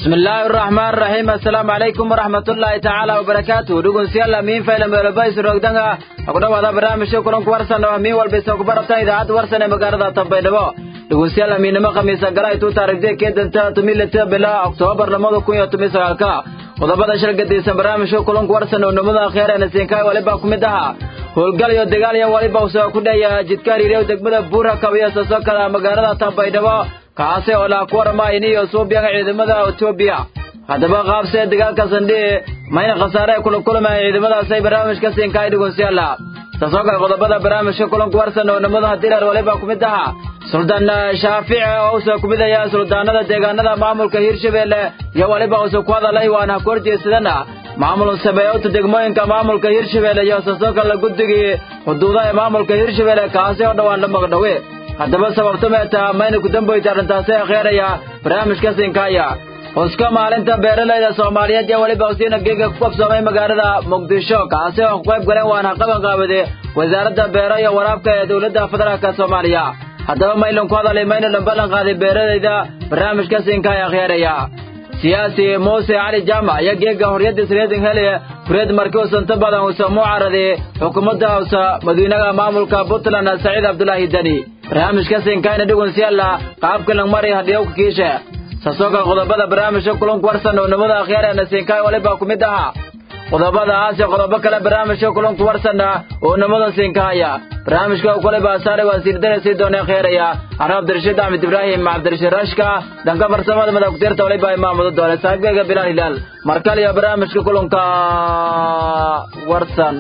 bismillaahi araxmaan araxiim assalaamu calaykum waraxmatullaahi tacaala wabarakaatu dhegeystayaal amiin faylan beelobais roogdanga ku dhawaada barnaamijka kulanku warsan oo amiin walba isoo ku barata idaacadda warsan ee magaalada tambaydhabo dhegeystayaal amiinnimo khamiisa gala ay tuu taarikhday keedanta tumilata bila oktoobar lamada kun iyo toban sagaalka qodobada shir gadaysan barnaamijka kulanku warsan oo nimada akheerena siinkaay waliba ku mid ahaa howlgal iyo dagaal iyo waliba usoo ku dhaya jidka hariirew degmada buura kabiyo sosokada magaalada tambaydhabo kaasi oo laha ku waramaayni iyo suubiyaga ciidamada etoobiya haddaba qaabsee dagaalka sandhii mayna khasaare ay kula kulmayeen ciidamadaasay barnaamijka siinkaay dhegeystayaala taasoo kale qodobada barnaamijka kulanku warsan oo nimadaha dirar waliba ku mid ahaa suldaan shaafici oo usoo ku midaya suldaanada deegaanada maamulka hirshabeelle iyo waliba usoo ku hadalay waana ku horjeedsadana maamul sameeyowta degmooyinka maamulka hirshabeelle iyo taasoo kale guddigii xuduudaha ee maamulka hirshabeelle kaasi oo dhowaan la magdhawe haddaba sababto meeta mayna ku damboyta arrintaasi akheeraya barnaamijka siinkaaya huska maalinta beeralayda soomaaliyeed iyo weliba usiina geega ku qabsoomay magaalada muqdisho kaasi oo ku qayb galeen waana qaban qaabade wasaaradda beero iyo waraabka ee dowladda federaalka soomaaliya haddaba maylan ku hadalay maynalan ballan qaaday beeralayda barnaamijka siinkaaya akheeraya siyaasi muuse cali jaamac iyo geega horyadda sreedin hele fureed markii uu santo badan uusa mucaradi xukuumadda hawsa madiinaha maamulka puntland saciid cabdulaahi deni barnaamijka siinkaayna dhegeystayaala qaabka langmari hadhiyowka kiishe saasooka qodobada barnaamijka kulanku warsan oo nimada akhyaarena siinkaay waliba ku mid ahaa qodobadaas iyo qodobo kale barnaamijka kulanku warsanna oo nimada siinkaaya barnaamijka kuliba asaare waa siirdaraysi doona kheeraya ana cabdirashiid axmed ibraahim cabdirashiid rashka dhanka farsamada madagutiirta waliba imaamudo doole saaxiibkayga bilaal hilaal markale iyo barnaamijka kulanka warsan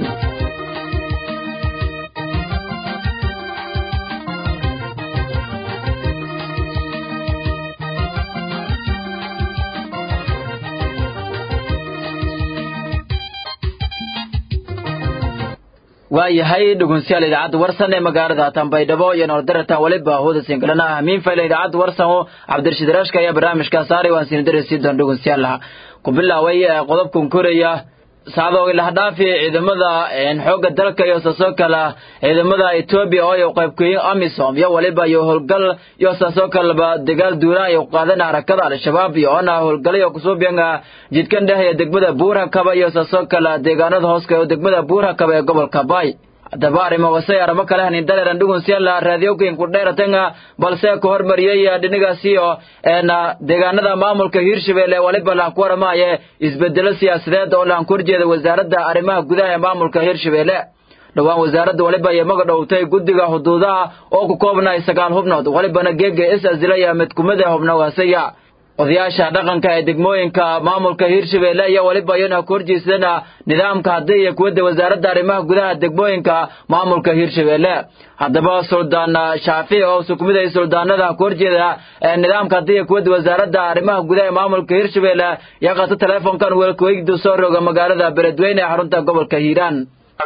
waa yahay dhegeystayaal idaacadda warsan ee magaalada tambaydhabo iyo noordaratan waliba hooda singalana hamiin fayla idaacadda warsan oo cabdirashiid rashka ayaa barnaamijka saaray waan siin darasi doon dhegeystayaal ku bilaaway qodobkan koraya saacadooga lahdhaafi ciidamada xoogga dalka iyo saasoo kale ciidamada etoobiya oo ay qaybkeeyeen amisom iyo waliba iyo howlgal iyo saasoo kaleba dagaal duulaan ay qaadeen harakada al-shabaab iyo oona howlgalayo kusuubiyan jidkan dhehaya degmada buurhakaba iyo saasoo kale deegaanada hooska oo degmada buurhakaba ee gobolka bay haddaba arrimo wasay arrimo kale hanin daleeran dhugunsiyaala raadiyowkin ku dheeratanga balse ku hormariyey dhinigaasi oo deegaanada maamulka hiirshabeelle waliba laan ku waramaaye isbedelo siyaasadeed oo laan ku horjeeda wasaaradda arrimaha gudaha ee maamulka hiirshabeelle dhowaan wasaaradda waliba iyo maga dhowtay guddiga xuduudaha oo ku koobnay sagaal hubnood walibana geega is asilaya mid kumida hubnogaasaya odayaasha dhaqanka ee degmooyinka maamulka hiirshabeelle iyo waliba iyana ku horjeedsadana nidaamka haddii iyo kuwadda wasaaradda arrimaha gudaha degmooyinka maamulka hiirshabeelle haddaba suldaan shaafici oo sukumiday suldaanada ku horjeeda nidaamka haddii iyo kuwadda wasaaradda arrimaha gudaha ee maamulka hiirshabeelle iyo qata teleefonkan weelkuweydu soo roga magaalada beledweyne ee xarunta gobolka hiiraan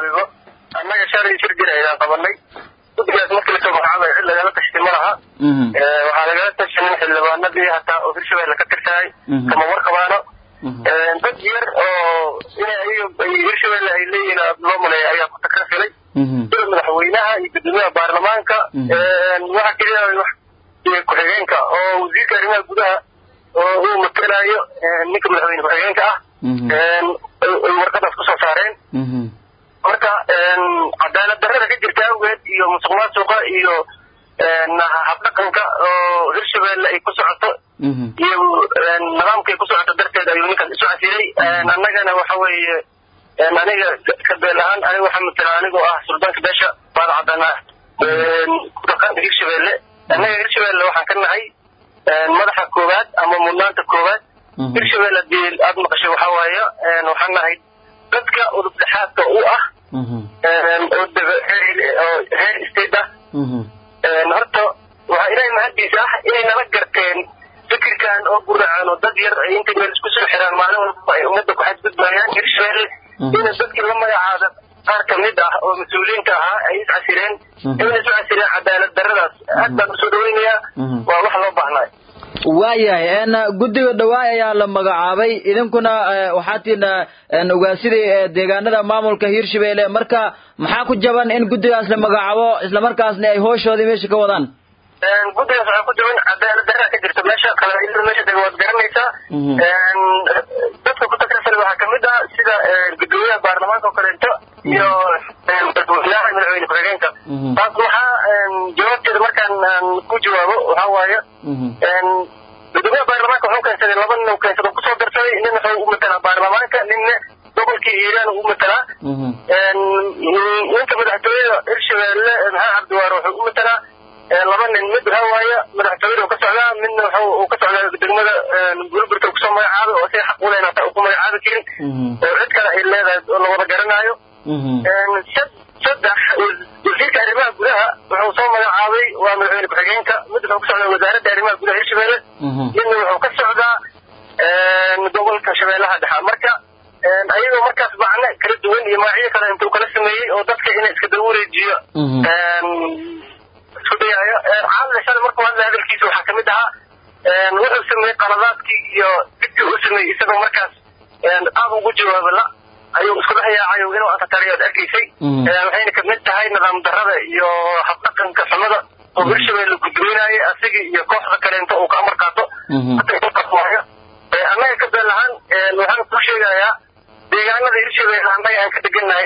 annaga shalay shir jir ayaan qabanay guddigaas markii lasoo magacaabay cid lagala tashti ma laha waxaa lagala tashanin xildhibaanadii hataa oo hirshabeelle ka tirsahay kama warqabaano dad yar oo ina ayaga hirshabeelle ay leeyihiin loo maleeya ayaa ku takrafilay sida madaxweynaha iyo guddoomiyaha baarlamaanka waxa keliya ku-xigeenka oo wasiirka arrimaha gudaha oo uu matelayo ninka madaxweyne ku-xigeenka ah ay warqadaas kusoo saareen marka cadaalad darrada ka jirta awgeed iyo musuq maasuqa iyo habdhaqanka oo hirshabeelle ay ku socoto iyo nidaamka ay ku socoto darteed ayuu ninkaas isu casilay annagana waxa weeye aniga kabeel ahaan aniga waxaa matela anigoo ah suldaanka beesha baada cadana kudhaqaanka hirshabeelle annaga hirshabeelle waxaan ka nahay madaxa koowaad ama mudnaanta koowaad hirshabeelle hadii aada maqashay waxaa waaye waxaan nahay dadka udub dhexaadka u ah oo heer state ah horta waxaa ilaahay mahaddiisa ah inay nala garteen fikirkan oo guracan oo dad yar ay intay meel isku soo xiraan maalin walba ay ummadda ku xadgudbayaan hirshabeelle ina dadkii la magacaada qaar kamid ah oo mas-uuliyiinta ahaa ay is casireen inay isu casireen cadaalad darradaas aad baan usoo dhaweynayaa waa wax loo baahnay waayahay guddiga dhawaay ayaa la magacaabay idinkuna waxaa tihiin ogaasidii deegaanada maamulka hiirshabeelle marka maxaa ku jaban in guddigaas la magacaabo islamarkaasna ay hooshoodii meesha ka wadaan guddigaas waxaa ku jaban cadaalad darraa ka jirta meesha qabaa'ilada meesha dega waad garanaysaa dadka ku takrifal waxaa kamid ah sida gudoomiyaha baarlamaanka oo kaleeto iyo madaxweynaha madaxweyne ku-xigeenka taas waxaa jawaabteeda markaan ku jawaabo waxaa waaye gudoomiyaha baarlamaanka wuxuu keensaday laba nin uu keensada kusoo darsaday nin wuxuu u matalaa baarlamaanka ninna gobolkii hiiraan u matalaa ninka madaxtooyada hirshabeelle maxaa cabdiwaar wuxuu u matalaa laba nin mid waxaa waaye madaxtooyada ka socdaa midna wuxuu ka socdaa degmada burburta kusoo magacaabay oo say xaq u leyn hataa ku magacaabi karin oo cid kale ay leedahay oo lawada garanaayo saddex wasiirka arrimaha gudaha wuxuu soo magacaabay waa madaxweyne ku-xigeenka mid wuxuu ka socdaa wasaaradda arrimaha gudaha hirshabeelle midna wuxuu ka socdaa gobolka shabeellaha dhexa marka ayagoo markaas macne kala duwan iyo magacyo kale intuu kala sameeyey oo dadka inay iska daba wareejiyo isku dayaayo caalamka shalay markuu hadlay hadalkiisa waxaa kamid ahaa wuxuu sameeyey qaladaadkii iyo dibkii uu sameeyey isagoo markaas aad ugu jawaaba la ayuu isku dhex yaacay inuu antatariyo ad arkaysay waxayna kamid tahay nidaam darrada iyo habdhaqanka xumada oo hirshabeelle gudoonaayay asigii iyo kooxda kaleento uu ka amar qaato waayo annaga ka beel ahaan waxaan ku sheegayaa deegaanada hirshabeelle annaga aan ka degannahay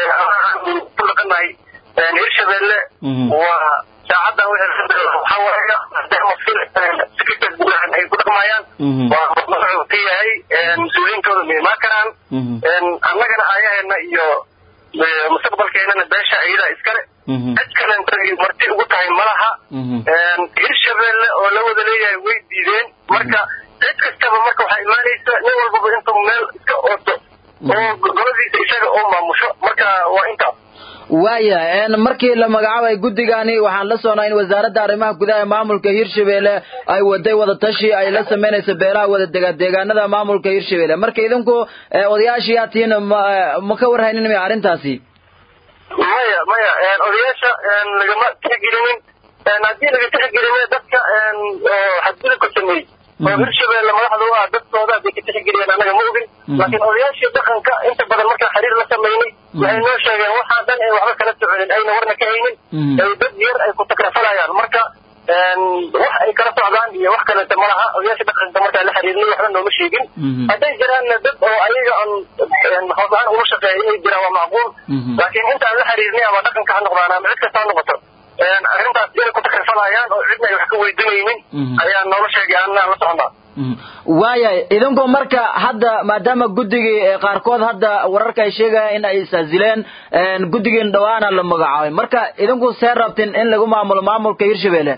ku dhaqanahay hirshabeelle waa saacaddan waxaa waaye maadaama secretary gudahan ay ku dhaqmayaan waa wuxuu ka yahay mas-uuliyiintooda ma imaan karaan annagana aayaheena iyo mustaqbalkeenana beesha iyadaa iskale cid kalenta marti ugu tahay malaha hirshabeelle oo la wada leeyahay way diideen marka cid kastaba marka waxaa imaanaysa nin walbaba intuu meel iska ooto oo goladiisa isaga oo maamusho marka waa intaas waaya markii la magacaabay guddigani waxaan la soconaa in wasaaradda arrimaha gudaha ee maamulka hirshabeelle ay waday wadatashi ay la samaynayso beelaha wada dega deegaanada maamulka hirshabeelle marka idinku odayaashii aad tihiin ma ka warhaynin miya arrintaasi maya maya odayaasha lagama tixgelinin haddii laga tixgelina dadka xadgudubka sameeyey oo hirshabeelle madaxda u ah dadkooda bay ka tixgeliyeen annaga ma ogin laakiin odayaashii dhaqanka inta badan markaan xiriir la samaynay waxay noo sheegeen waxaa dhan ay waxba kala soconin ayna warna ka haynin ay dad yar ay ku takrafalayaan marka wax ay kala socdaan iyo wax kaleta malaha odayaasha dhaqanka markaan la xiriirnay waxba nooma sheegin hadday jiraanna dad oo ayaga aan hoos ahaan uga shaqeeya inay jiraan waa macquul laakiin intaan la xiriirnay ama dhaqanka ha noqdaan ama cid kasta ha noqoto arrintaas inay ku takrafalayaan oo cidna ay wax ka weydiinaynin ayaa noola sheegay annaan la soconaa waaya idinku marka hadda maadaama guddigii qaarkood hadda wararka ay sheegayaan in ay isasileen guddigiin dhawaana la magacaabay marka idinku see rabtin in lagu maamulo maamulka hirshabeelle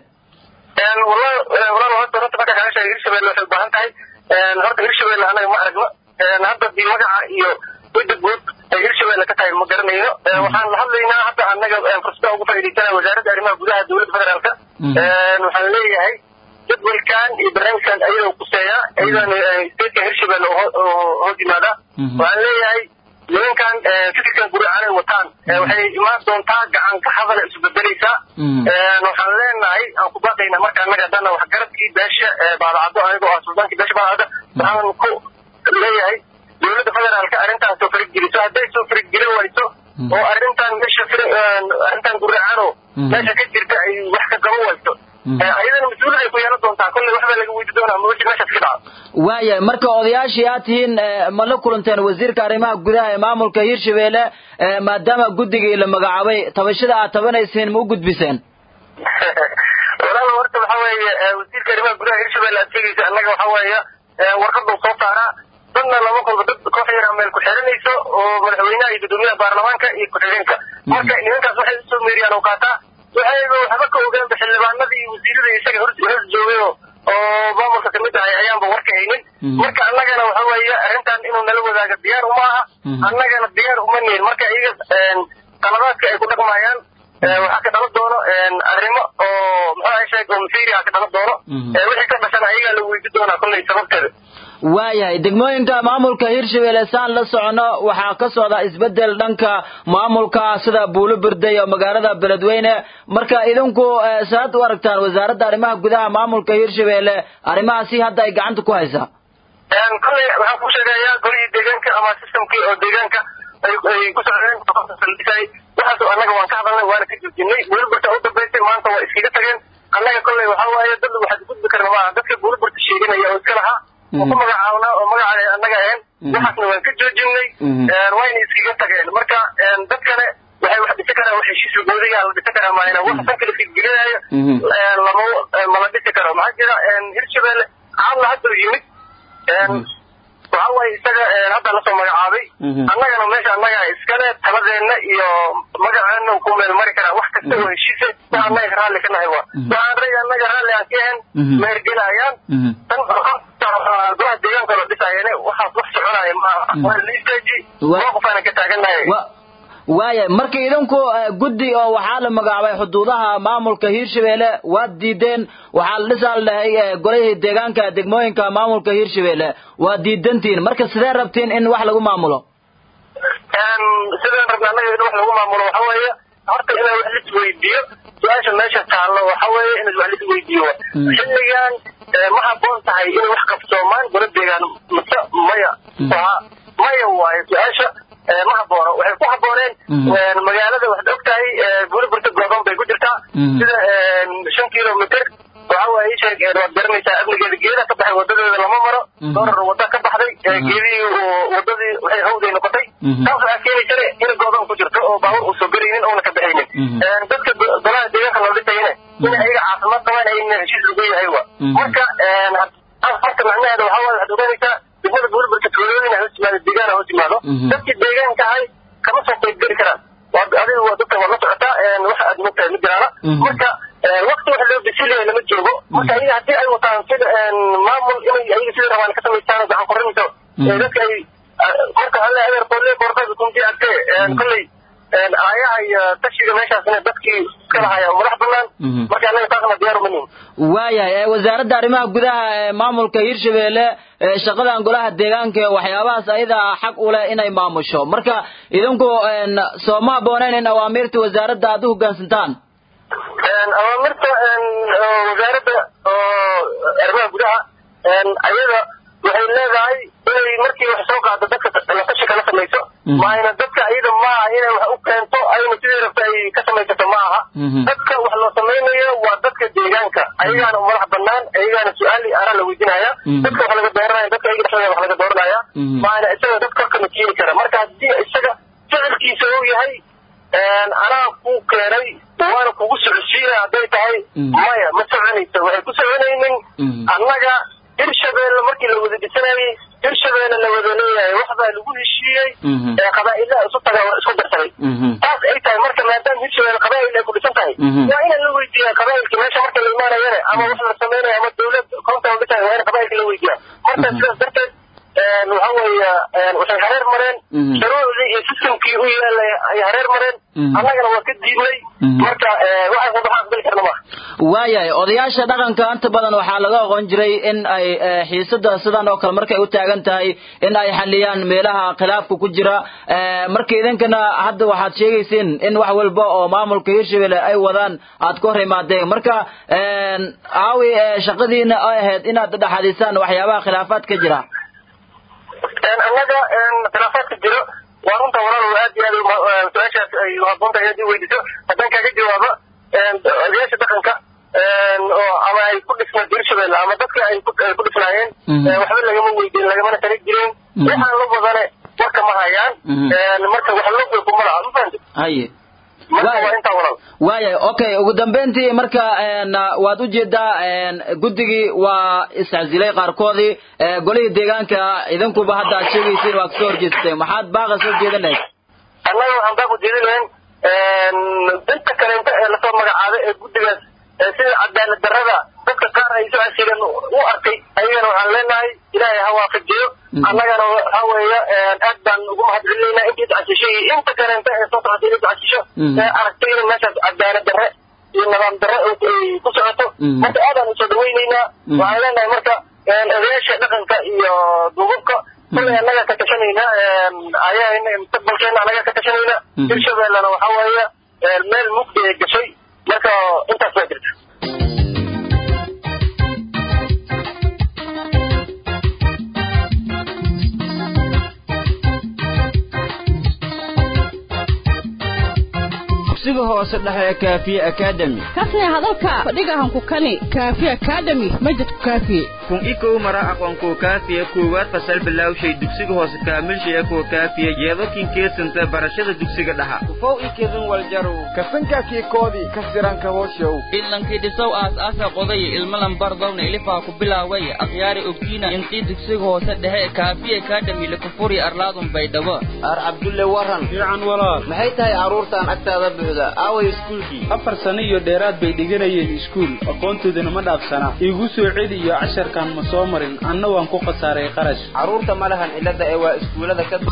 walaal horta horta marka kaga sheegay hirshabeelle waxay ubaahan tahay horta hirshabeelle anaga ma aragno hadda di magaca iyo wada guud ay hirshabeelle ka tahay ma garanayno waxaan la hadlaynaa hadda annaga fursada ugu faa'iidaysanaya wasaaradda arrimaha gudaha dowladda federaalka waxaan leeyahay jadwalkan iyo barnaamijkan ayadoo kuseeya iyadana stateka hirshabeelle hoos yimaada waxaan leeyahay nimankan fikirkan guricaan ay wataan waxay imaan doontaa gacan ka hadala isu bedelaysaa waxaan leenahay aan ku baaqayna marka annaga haddana waxgaradkii beesha baadacado anigoo ah sultaankii beesha baadacado waxaan ku leeyahay dowladda federaalka arrintaas soo farigeliso hadday soo farigeli wayso oo arrintan meesha arrintan guricano meesha ka jirta ay wax ka gabo wayso ayadana mas-uuliyad ay ku yeelan doontaa kolley waxbaa laga weydi doonaa ma wixii meeshaas ka dhaca waaya marka odayaashii aad tihiin ma la kulanteen wasiirka arrimaha gudaha ee maamulka hirshabeelle maadaama guddigii la magacaabay tabashada aad tabanaysiin ma u gudbiseen walaal horta waxa weeye wasiirka arrimaha gudaha hirshabeelle aad sheegaysa annaga waxa weeye warqaduu soo saaraa dadna laba qolba dad koox yar meel ku xiranayso oo madaxweynaha iyo gudoomiyaha baarlamaanka iyo ku-xigeenka marka nimankaas waxay usoo meeriyaan oo qaataa waxayba waxba ka ogaanba xildhibaanadii iyo wasiiradii isaga hor hor joogay oo maamulka kamid ahay ayaanba warka haynin marka annagana waxa weeye arrintan inuu nala wadaago diyaar uma aha annagana diyaar uma nihin marka iyaga qaladaadka ay ku dhaqmayaan waxaa ka dhalan doono arrimo oo muxuu ahay sheeg oo masiiri ah ka dhalan doono wixii ka dhashan ayagaa la weydi doonaa kolley sababteeda waayahay degmooyinka maamulka hirshabeelle saan la socono waxaa ka socda isbedel dhanka maamulka sida buulo birday oo magaalada beledweyne marka idinku saad u aragtaan wasaaradda arrimaha gudaha maamulka hirshabeelle arrimahaasi hadda ay gacanta ku haysaa kolley waxaan ku sheegayaa golihii deegaanka ama systemkii oo deegaanka ay ku socdeen waxaas annaga waan ka hadalnay waana ka joojinay buuliburta u dambaysay maanta waa iskaga tageen annaga kolley waxaa waaye dad waxaad gudbi karna maaha dadka buuliburta sheeganaya oo iska lahaa oo ku magacaabnaa oo magaca annaga ahayn waxaasna waan ka joojinay wayna iskaga tageen marka dad kale waxay wax dhisi karaan wax heshiis goodiga la dhisi karaa maayna wax san kala figelinayo lama mala dhisi karo maxaa jira hirshabelle caadla hadda yimid waxa waaye isaga hadda lasoo magacaabay annagana meesha annaga iskale taladeenna iyo magaceena ku meel mari karaa wax kasta oo heshiise wa annaga raalli ka nahay wa waxaan ray annaga raalli aan ka ahayn meergelayaan tan golaha deegaanka la dhisaayeen waxaas wax soconaya maaha waa la istaaji mowqifaanan ka taagannahay waaya marka idinku guddi oo waxaa la magacaabay xuduudaha maamulka hiirshabelle waad diideen waxaa la dhisaa la dhahay golihii deegaanka degmooyinka maamulka hiirshabelle waad diidantihin marka sidee rabtiin in wax lagu maamulo sideen rabna annaga in wax lagu maamulo waxa weeye horta inaa wax lisweydiiyo su-aasha meesha taallo waxa weeye in wax lisweydiiyo xilligan ma habboon tahay inay wax qabsoomaan gola deegaan mase maya maya waayo su-aasha ma haboono waxay ku habbooneen magaalada waxaad og tahay buuriburta goobon bay ku jirtaa sida shan kilomitr waxa waaye sheeg waad garanaysaa amnigeeda geeda ka baxay wadadeeda lama maro doorar wada ka baxday geedihii wadadii waxay hawday noqotay taas waxaa keeni kare in goobon ku jirto oo baabuur uusan garaynin oona ka baxaynin dadka golaha deegaanka loo dhisayna in ayaga caafimaad qabaan ayna heshiis lagu yahay wa marka marka macnaheeda waxaa waaye waxaad ogaanaysaa degmada buuriburta tuulooyin hoos yimaado deegaan hoos yimaado dadkii deegaanka ahay kama soo qayb geli karaan adiga waa dadka waad la socotaa waxa aad mogtahay ma jiraana marka wakti wax loo bisilaya lama joogo marka ayaga haddii ay wataan sida maamul inay ayaga sida rabaan ka samaystaan gacan korinayso dadka ay marka alle adeer qolle qorqada kunti agtee kolley aayaha iyo tashiga meeshaasna dadkii iska lahaya madax banaan marka annaga taasna diyaar uma nihin waayahay wasaaradda arrimaha gudaha ee maamulka hiirshabelle shaqadan golaha deegaanka waxyaabahaas ayada xaq u leh inay maamusho marka idinku soo ma habbooneyn in awaamiirta wasaaradda aad u hoggaansantaan awaamirta wasaaradda arrimaha gudaha ayada waxay leedahay inay markii wax soo qaado dadka latashi kala samayso maayna dadka ayada maaha inay wax u keento ayna sidii rabta ay ka samaysato ma aha dadka wax loo samaynayo waa dadka deegaanka ayagaana madax banaan ayagaana su-aal araa la weydiinaya dadka wax laga dooranaya dadka ayaga dhexdooda wax laga dooranaya maayna isaga dad korkama keeni kara marka haddii isaga ficilkiisa uu yahay anaa ku keenay waana kugu socodsiinaya hadday tahay maya ma soconayso waxay ku soconaynin annaga hirshabelle markii la wada dhisanayay hirshabelle la wada leeyahay waxbaa lagu heshiiyey qabaa'ilaha isu taga isku darsaday taas ay tahay marka maadaama hirshabelle qabaa'il ay ku dhisan tahay waa inaan la weydiiyaa qabaa'ilka meesha marka la imaanayana ama wax la samaynayo ama dawlad koonta la dhisayo waa in qabaa'ilka la weydiiyaa marka sidaas darteed waxa weeye waxay hareer mareen shuruucdii iyo systemkii u yeelay ay hareer mareen annagana waa ka diidnay marka waxaas waxaan aqbali karna maaha waayahay odayaasha dhaqanka inta badan waxaa laga aqoon jiray in ay xiisada sidan oo kale markay u taagan tahay in ay xaliyaan meelaha khilaafka ku jira marka idinkana hadda waxaad sheegayseen in wax walba oo maamulka hiirshabelle ay wadaan aad ka hor imaadeen marka aawi shaqadiina ay ahayd inaad dhexadisaan waxyaabaha khilaafaad ka jira annaga khilaafaadka jiro waa runta walaal aad iyo aad su-aashaas ay haboon tahay inaad i weydiiso haddaan kaaga jawaabo odayaasha dhaqanka oo ama ay ku dhisnaan hirshabelle ama dadka ay ku dhisnaayeen waxba lagama weydiin lagamana tala jirin waxaan la wadane warka ma hayaan marka wax loo kuma laha ma fahamti haye marka waa intaa walaal waayahay okay ugu dambeyntii marka waad ujeedaa guddigii waa iscasilay qaarkoodii golihii deegaanka idinkuba hadda aad sheegaysiin waa kasoo horjeesatay maxaad baaqa soo jeedan lahayd annaga waxaan baaq ujeedin lahayn inta kaleenta ee lasoo magacaabay ee guddigaas sida cadaalad darrada dadka qaar ay soo casileen u arkay ayagana waxaan leenahay ilaahay ha waafajiyo annagana waxa weeye aad baan ugu mahadcelinaynaa intii iscasishay iyo inta kaleenta ee soo socotay inay iscasisho ee aragtay in meeshaas cadaalad darre iyo nidaam darre ay ku socoto marka aadaan usoo dhawaynaynaa waxaan leenahay marka odayaasha dhaqanka iyo duubabka kullay annaga ka tashanayna ayaa mustaqbalkeena annaga ka tashanayna hirshabellena waxa weeye meel mugdi ay gashay marka intaas baa jirta dugsiga hoose dhexe ee kaafiye academy kasne hadalka fadhigahan ku kani kaafi academy majidku kaafiye kun i kow mara aqoon kuwa kaafiya koowaad fasal bilaawshay dugsiga hoose kaamilshaya kuwa kaafiya yeedokin keesanta barashada dugsiga dhaha ufow ikedin waljarow kasankaakii koodii ka siranka hooshow idlankii dhisow aas-aasa qodaya ilmalan bardowna ilifaa ku bilaaway akhyaari ogtiina intii dugsiga hoose dhexe kaafiya kaadhamile kufuri arlaadun baydhabo ar cabdulle waran fiican walaal maxay tahay carruurtaan agtaada buuxda aaway iskuulkii afar sano iyo dheeraad bay dhiganayeen iskuul aqoontoodana ma dhaafsana iigu soo celi iyo casharkan ma soo marin anna waan ku khasaaray qarash carruurta ma lahan cilladda ee waa iskuullada ka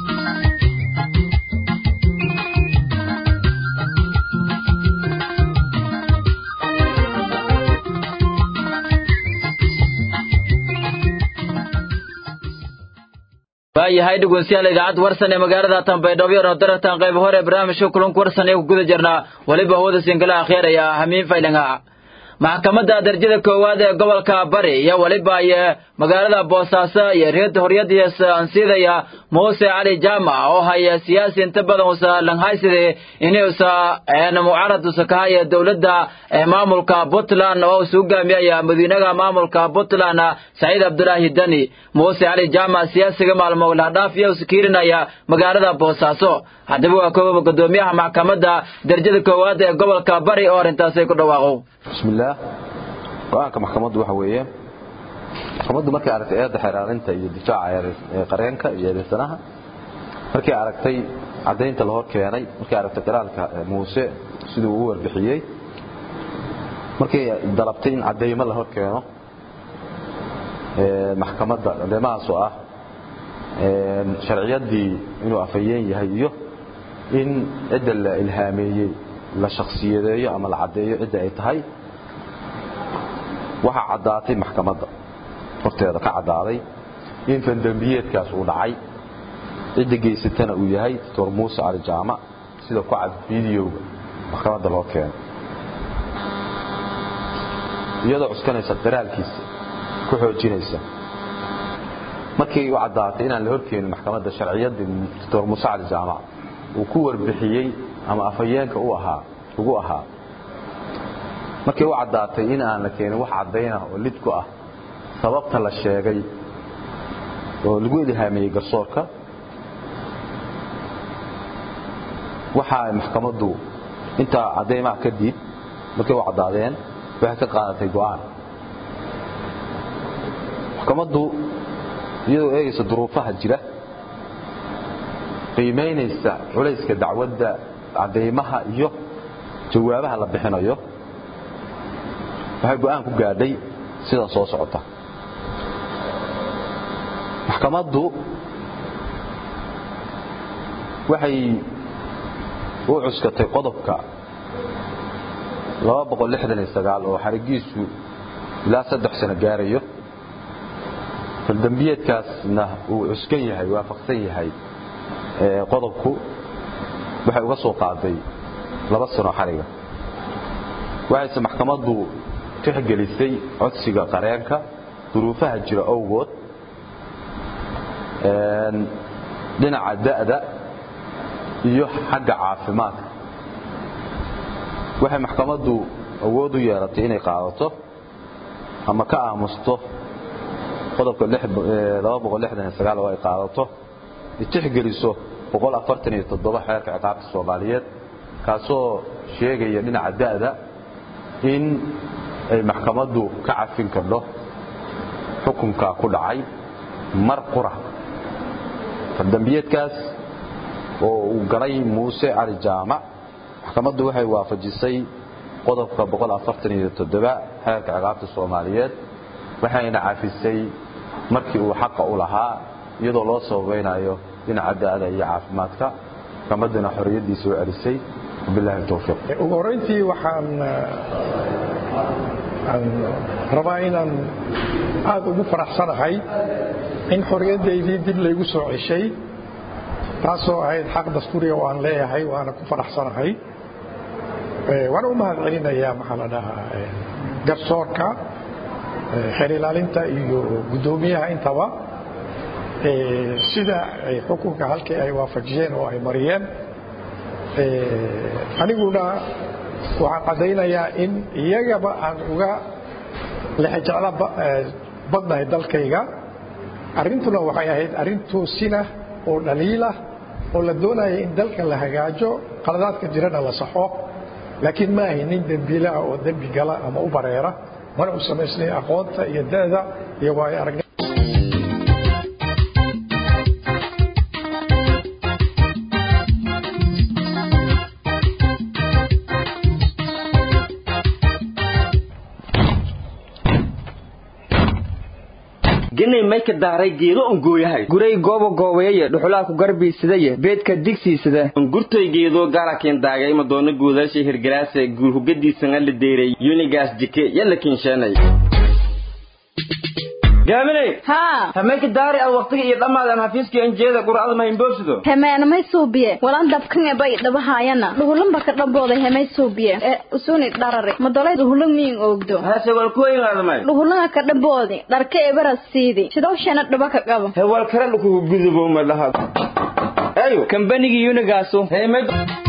waayahay dhegeystayaal idaacadda warsan ee magaalada tanbaydhabo iyo darartan qayb hore barnaamijka kulanka warsan ee ku guda jirnaa weliba hawada sinkala akheeraya hamiin faylinga maxkamadda darajada koowaad ee gobolka bari iyo weliba iyo magaalada boosaaso iyo reed horyadiisa ansiidaya muuse cali jaamac oo haya siyaasi inta badan usa langhayside inuusa mucaarad usa ka haya dowladda maamulka puntland oo usa hogaamiyaya madiinaha maamulka puntland saciid cabdulaahi dani muuse cali jaamac siyaasiga maalmo lahdhaaf iyo usa kiirinaya magaalada boosaaso haddaba waa kooba gudoomiyaha maxkamadda darajada koowaad ee gobolka bari oo arrintaasi ku dhawaaqo bismillaah go-aanka maxkamaddu waxa weeye maxkamaddu markay aragtay eedda xeeraarinta iyo difaaca qareenka iyo eedaysanaha markay aragtay caddaynta la hor keenay markay aragtay qiraalka muuse siduu u warbixiyey markay dalabtay in caddaymo la hor keeno maxkamadda cadeymahaas oo ah sharciyaddii inuu afhayeen yahay iyo in cidda la ilhaameeyey la shakhsiyadeeyo ama la caddeeyo cidda ay tahay waxaa caddaatay maxkamadda horteeda ka caddaaday in fandembiyeedkaas uu dhacay cidda geysatana uu yahay doctor muuse cali jaamac sida ku cad fideoga maxkamadda loo keeno iyadoo cuskanaysa qiraalkiisa ku xoojinaysa markii u caddaatay inaan la horkeenin maxkamadda sharciyaddii doctor muuse cali jaamac uu ku warbixiyey ama afhayeenka u ahaa ugu ahaa markii u caddaatay in aan la keenin wax caddaynah oo lid ku ah sababta la sheegay oo lagu ilhaameeyey garsoorka waxa maxkamaddu intaa caddaymaha kadib markay u caddaadeen waxay ka qaadatay go'aan maxkamaddu iyadoo eegaysa duruufaha jira qiimaynaysa culayska dacwadda caddaymaha iyo jawaabaha la bixinayo waxay go'aan ku gaadhay sida soo socota maxkamaddu waxay u cuskatay qodobka oo xarigiisu ilaa saddex sano gaarayo faldembiyeedkaasna uu cuskan yahay waafaqsan yahay qodobku waxay uga soo qaaday laba sano xariga waxayse maxkamaddu tixgelisay codsiga qareenka duruufaha jira owgood dhinaca da'da iyo xagga caafimaadka waxay maxkamaddu awood u yeelatay inay qaadato ama ka aamusto qodobka oo ay qaadato tixgeliso xeerka ciqaabta soomaaliyeed kaasoo sheegaya dhinaca da'da in ay maxkamaddu ka cafin kardho xukunka ku dhacay mar qura fardambiyeedkaas oo uu galay muuse cali jaamac maxkamaddu waxay waafajisay qodobka xeerka ciqaabta soomaaliyeed waxayna cafisay markii uu xaqa u lahaa iyadoo loo sababaynayo dhinaca da'da iyo caafimaadka maxkamadduna xorriyaddiisa u celisay wabillahi towfiiq ugu horrayntii waxaan rabaa inaan aad ugu faraxsanahay in xorriyaddaydii dib laygu soo ceshay taasoo ahayd xaq dastuuriga oo aan leeyahay waana ku faraxsanahay waana u mahad celinayaa maxaa la dhahaa garsoorka xeer ilaalinta iyo guddoomiyaha intaba sida ay xukunka halkii ay waafajiyeen oo ay mariyeen aniguna waxaan caddaynayaa in iyagaba aan uga lexejeclo badnahay dalkayga arrintuna waxay ahayd arrin toosina oo dhaliilah oo la doonaya in dalka la hagaajo qaladaadka jirana la saxo laakiin ma ahay nin dembiilaha oo dembi gala ama u bareera mana u samaysnayn aqoonta iyo da'da iyo waayo aragni genay may ka daaray geedo on gooyahay guray gooba goobeeye dhuxulaa ku garbiisadaye beedka digsiisada ungurtoy geedo gaarakin daagay madoona guudaasha hirgalaase guur hugadiisana la deeray yunigaas jike yalla kinsheenay gaaminey haa hamayka daari ad waqtiga iyo dhammaadan xafiiskii anjeeda quracada ma himboobsido hemeenamay suubiye walan dabkan bay dhabahaayana dhuhulanba ka dhambooday hemay suubiye ee usuni dharare madolay dhuhulan miin oogdo hase wal kuwayngaadamay dhuhulanga ka dhamboodi dharka ebara siidi sidowshana dhaba ka qabo hewal kale dhukugu gudubo ma dhaha ayo kambanigii yunigaasu heemay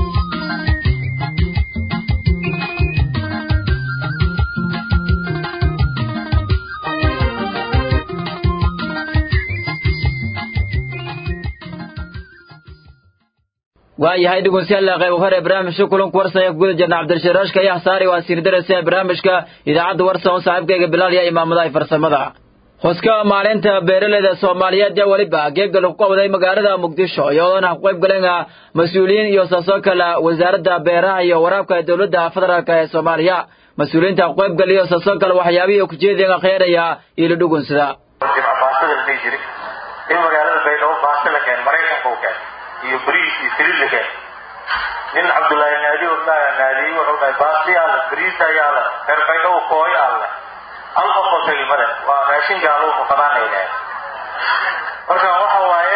waayahay dhegeystayaal qayb hore barnaamijka kulanka warsan ee guda jirna cabdirasharaashka iyo xasaari waa siir darasa barnaamijka idaacadda warsan oo saaxiibkayga bilaal iyo imaamadaha farsamada xuska maalinta beeraleyda soomaaliyeed ee weliba geega lagu qabday magaalada muqdisho iyadoona ku qayb galeen mas-uuliyiin iyo saasoo kale wasaaradda beeraha iyo waraabka ee dowladda federaalk ee soomaaliya mas-uuliyiinta ku qayb galiyo saasoo kale waxyaabihii ku jeediyan akheeraya iyo la dhugunsada baastada la dhihi jiray in magaalada baydhabo baasta la keen maraykanka u keen iyo bariis iyo saliid la keen nin cabdullaahi naadi ordaya naadiyey wuxuu dhahay baasti alle bariis ayaa le reer baydhabo kooyo alle hal qof oo tegi male waa raashin gaalo muqadaan ay dhahay marka waxa waaye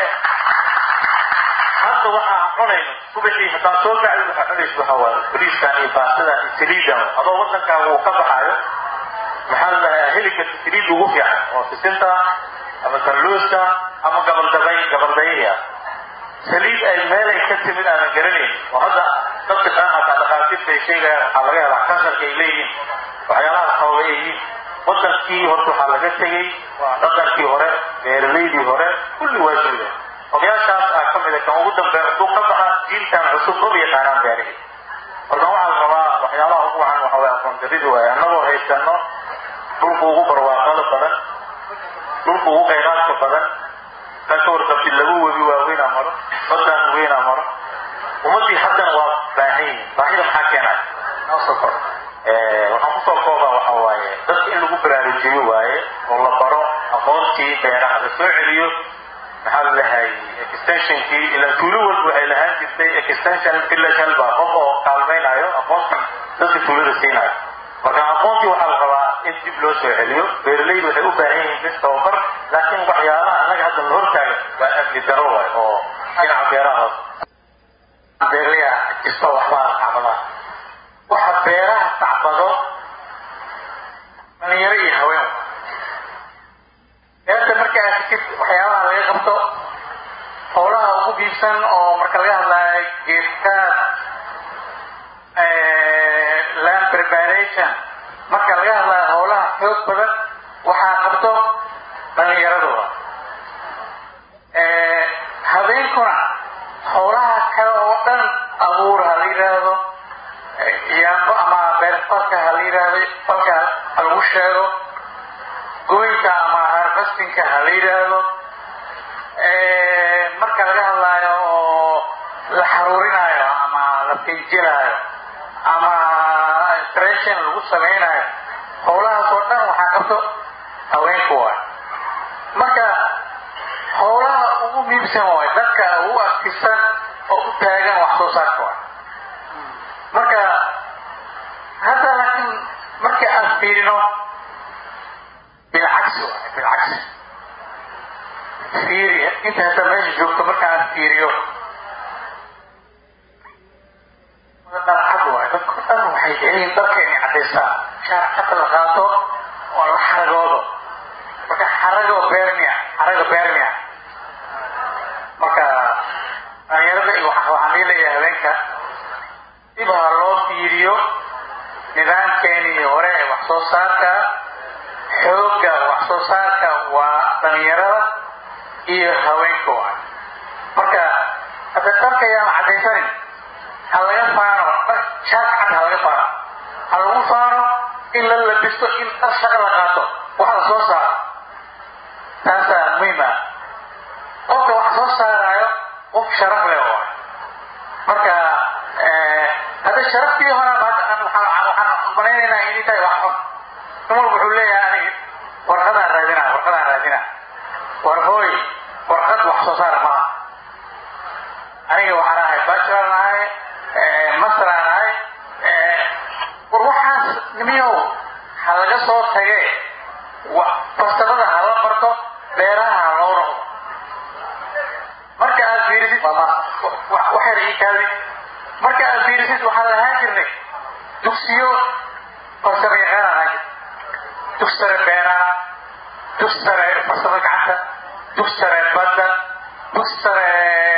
hadda waxa aan cunayno subaxii haddaan soo kacdo waxaa cunaysa waxa waaye bariiskan iyo baastadan iyo saliidan adoo waddankaaga uu ka baxaayo maxaa la dhahaa heli karta saliid ugu fiican oo sisinta ama kalluusta ama gabaldabay gabaldayihi ah saliid ay meelay ka timid aanan garanayn oo hadda dadka qaamata dhakhaatiirta ay sheegayaan waxaa laga helaa kansarka ay leeyihiin waxyaalaha sababa ay yihiin wadankii horta waxaa laga tegey waa dhaqankii hore beeralaydii hore kulli waa zuuleen odayaashaas aa ka mid a kan ugu dambeeya hadduu ka baxa jiilkan cusub maba yaqaanaan beerihii marka waxaa la rabaa waxyaalaha ugu wacan waxa way aqoon darridi waaye annagoo haysano dhulka ugu barwaaqada badan dhulka ugu khayraadka badan kan ka warqabtid lagu webi waaweynaa maro badan weynaa maro ummaddii haddana waa baahan yihin baahida maxaa keenay noo soo kor waxaan kusoo koobaa waxa waaye dadka in lagu baraarujiyo waaye oo la baro aqoontii beeraha la soo celiyo maxaa la dhahay extensionkii ilaa tuulo walba waxay lahaan jirtay extension village helba qof oo kaalmaynayo aqoontii dadka tuulada siinayo marka aqoontii waxaa la rabaa in dib loo soo celiyo beeralaydu waxay u baahan yihiin bis tababar laakiin waxyaalaha annaga hadda la hortaagan waa amni daro waay oo dhinaca beeraha hoos beeralaya jirto waxbaa tacbadaa waxa beeraha tacbado dhalinyaro iyo haween beerta marka aad tikid waxyaabaha laga qabto howlaha ugu biibsan oo marka laga hadlaayo geedkaad land preparation marka laga hadlaayo howlaha xoog badan waxaa qabto dhalinyaradooda habeenkuna howlaha kale oo dhan abuur ha la yidhaahdo yaambo ama beerfalka ha la yidhaahdo falka ha lagu sheego goynta ama harvestinka ha la yidhaahdo marka laga hadlaayo oo la xaruurinayo ama la finjilaayo ama stration lagu samaynayo howlahaas oo dhan waxaa qabto haweenku waay marka howlaha ugu muhiimsan waay dadka ugu aktifsan oo u taagan wax soo saarka waay marka hadda laakiin markii aan fiirino bilcagsi waay bilcagsi fiiri inta hadda meesha joogto marka aan fiiriyo dalcad waay dadku dhan waxay jecel yihiin dalka inay caddaystaan shaarcada la qaato oo la xaragoodo marka xarago beernia xaraga beernia marka dhalinyarada iyo waxaan leeyahay habeenka dib ha loo fiiriyo nidaamkeenii hore ee wax soo saarka xoogga wax soo saarka dhalinyarada iyo haweenka waay marka hadda dharka ayaan cadaysanin ha laga faano dhar shaar cad ha laga faano ha lagu faano in la labisto in dhar shaqa la qaato wax la soo saaro taasaa muhiim ah qofka wax soo saaraayo qof sharaf leh oo marka hadda sharaftii hore waxaan malaynaynaa inay tahay wax xun nin walba wuxuu leeyahay aniga warqadaan raadinaa warqadaan raadinaa war hooy warqad wax soo saara maaha aniga waxaan ahay bachelor ahay master aan ahay war waxaas nimiyow ha laga soo tagee farsamada ha la barto beeraha ha loo noqdo marka aad fiirisid waxyar ii kaadi marka aad fiirisid waxaan lahaan jirnay dugsiyo farsamo yaqaan ahaan jirnay dugsi sare beeraha dugsi sare farsamo gacanta dugsi sare badda dugsi sare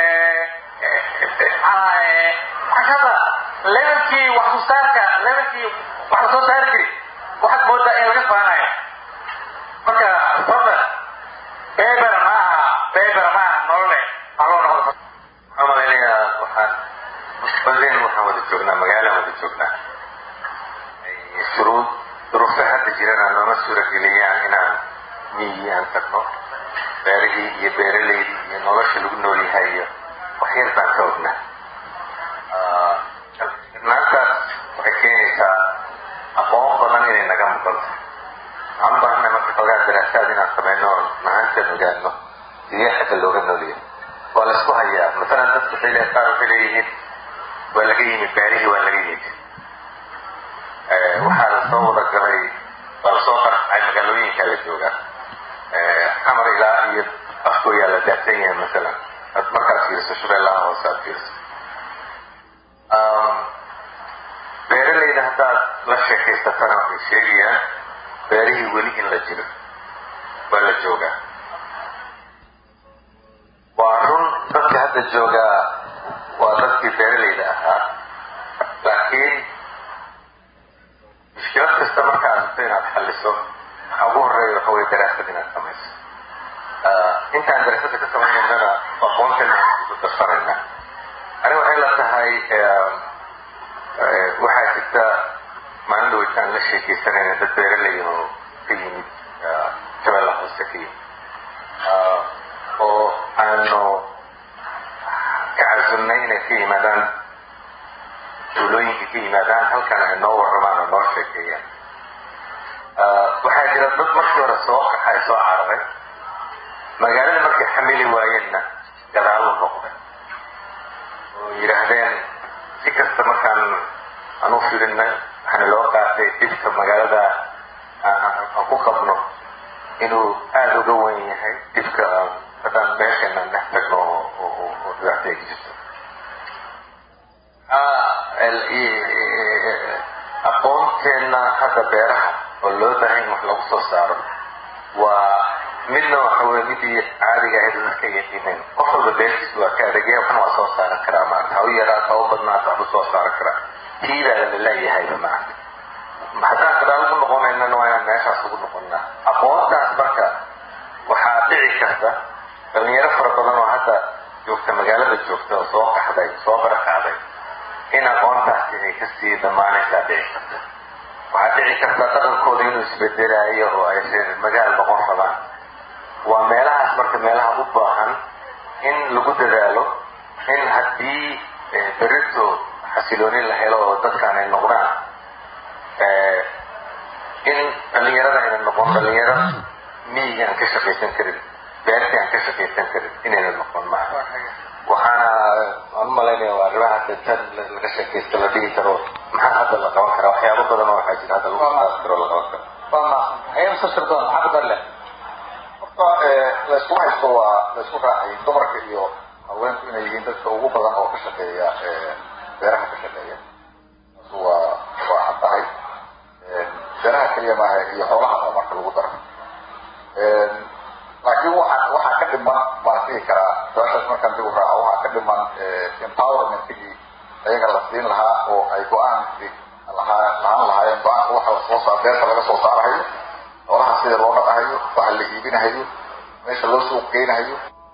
cashada levelkii wax soo saarka levelkii wax la soo saari jiri waxaad moodaa in laga faanayo marka fadlan beber maaha beber maaha nolole haloo noqdo waxaan malaynayaa waxaan musbalin waxaan wada joognaa magaalaan wada joognaa shuruud duruufta hadda jirana nooma suurageliyaan inaan miyi aan tagno beerihii iyo beeraleydii iyo nolosha lagu nool yahay iyo waxyar baan ka ognaa irnaantaas waxay keenaysaa aqoon badan inay naga muqanto waxaan u baahannahay marka xoogaa daraasaad inaan sameyno oon mahaantan ogaano sidee xagga looga noolyahay waa la isku hayaa masalan dadku waxay le qaar waxay leeyihiin waa laga yimid beerihii waa laga yimid waxaa la soo wada galay waa lasoo qarxay magaalooyinka la joogaa xamar ilaa iyo afkooyaa la daadsan yahay masalan markaad fiiriso shabeellaha hoose aad fiiriso beeralayda haddaad la sheekaysatana waxay sheegayaan beerihii weli in la jiro waa la joogaa waa run dadka hadda joogaa waa dadkii beeralayda ahaa laakiin mushkilad kasta marka aragto inaad xalliso waxa ugu horeeya waxa weye daraasad inaad samayso intaan daraasada ka samaynanana aqoontan aan ku darsanayna aniga waxay la tahay waxaa jirta maalin dhaweytaan la sheekaysanayna dad beeralay oo ka yimid shabeella hoose ka yimid oo aanu ka casunnay inay ka yimaadaan tuulooyinka ka yimaadaan halkan ay noo warramaan oo noo sheekeeyaan waxaa jira dad markii hore soo qaxay soo cararay magaalada markay xamili waayeenna gadaalu noqday oo yidhaahdeen si kasta markaan aan u firinay waxaana loo qaatay dhibka magaalada aan ku qabno inuu aada uga wen yahay dhibka haddaan meeshana dhex tagno oo dhibaatay jirto aqoonteenna hadda beeraha oo loo baahan in wax lagu soo saaro waa midna waxa weye midii caadiga ahayd dadka yaqiineen qof walba beertiis waa ka adagaya waxna waa soo saaran karaa maanta ha u yaraata ha u badnaata waxbu soo saaran karaa tiibaada la leeyahayba maanta haddaan gadaal ugu noqonaynana waa inaan meeshaas ugu noqonnaa aqoontaas marka waxaa dhici karta dhalinyaro fara badan oo hadda joogta magaalada joogta oo soo qaxday soo barakacday in aqoontaasi ay kasii dhammaanaysaa dhici karta waxaa dhici karta dhaqankooda inuu isbedelaayo oo ay reer magaal noqon rabaan waa meelahaas marka meelaha u baahan in lagu dadaalo in haddii berito xasilooni la helo oo dadkaan ay noqdaan in dhalinyarada ayna noqon dhalinyaro miyiga aan ka shaqaysan karin beertii aan ka shaqaysan karin inayna noqon maaha waxaana aan umalaynaya waa arrimaha tan laga sheekaysta la dhihi karo maxaa hadda la qaban karaa waxyaabo badan oo waxaa jira hadda lagu qaadi karo la qaban karo ayamsasirdoon maxaa ku darle horta laysku haysto waa laysku raacay dumarka iyo haweenku inay yihiin dadka ugu badan oo ka shaqeeya beeraha ka shaqeeya waa waa cad tahay beeraha keliya maaha iyo xoolaha marka lagu daro laakiin waxaa waxaa ka dhiman baan dhihi karaa su-aashaas markaan dib u raaco waxaa ka dhiman empowermentkii ayaga la siin lahaa oo ay go-aankii lahaa lahaan lahaayeen go-aanka waxa lasoo saar beerta laga soo saarahayo xoolaha sida loo dhaqahayo waxa la iibinahayo meesha loo suuq geynayo